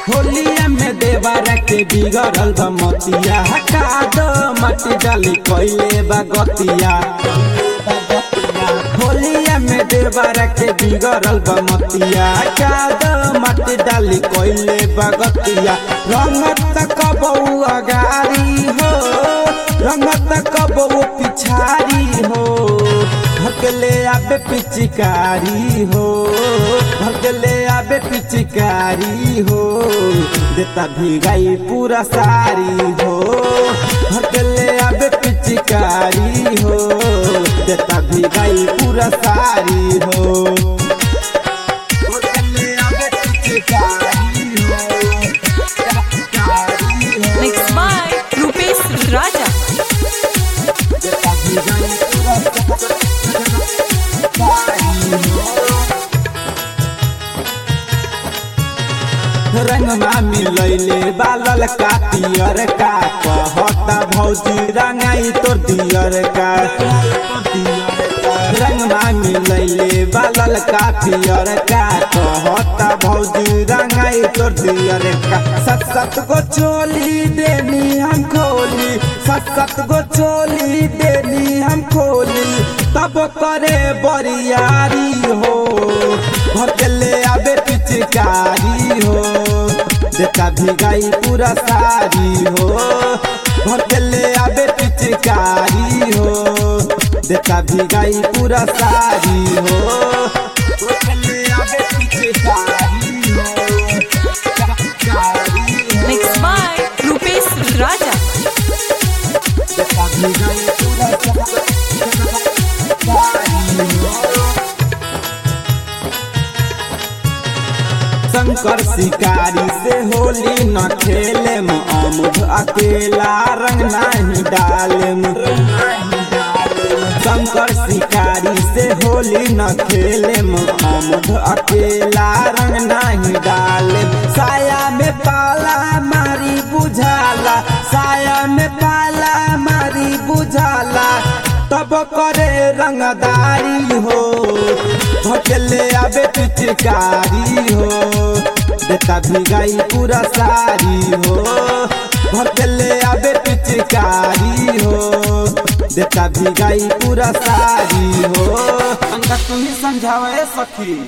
होलिया में देवारा के बिगड़ल बा मतिया हटा दो मटी डाली कोइले बा गतिया होलिया में देवारा के बिगड़ल बा मतिया हटा दो मटी डाली कोइले बा गतिया रंगत कबऊ अगारी हो रंगत कबऊ पिछारी हो भगले आबे पिचकारी हो भगले आबे पिचकारी हो देता भिगाई पूरा सारी हो भगले आबे पिचकारी हो देता भिगाई पूरा सारी हो भगले आबे पिचकारी हो पिचकारी हो Mixed by Rupesh Raja. देता भिगाई पूरा सारी हो रंगमा मिलैले बालल का पियर का कहता भौजी रंगाई तोर दियर का रंगमा मिलैले बालल का पियर का कहता भौजी रंगाई तोर दियर का सत सत गो चोली देनी हम खोली सत सत गो चोली देनी हम खोली तब करे बरियारी हो भगले आबे पिचकारी हो देता भिगाई पूरा सारी हो भगले आबे पिचकारी हो देता भिगाई पूरा सारी हो भगले आबे पिचकारी हो पिचकारी हो Mixed by Rupesh Raja. देता भिगाई पूरा सारी हो शंकर शिकारी से होली न खेले अमुद अकेला रंग नहीं डाले शंकर शिकारी से होली न खेले अमुद अकेला रंग नहीं डाले साया में पाला मारी बुझाला साया में पाला मारी बुझाला तब करे रंगदारी हो भटले आबे पिचकारी हो देता भिगाई पूरा सारी हो भटले आबे पिचकारी हो देता भिगाई पूरा सारी हो अंगा तुम्हें समझावे सखी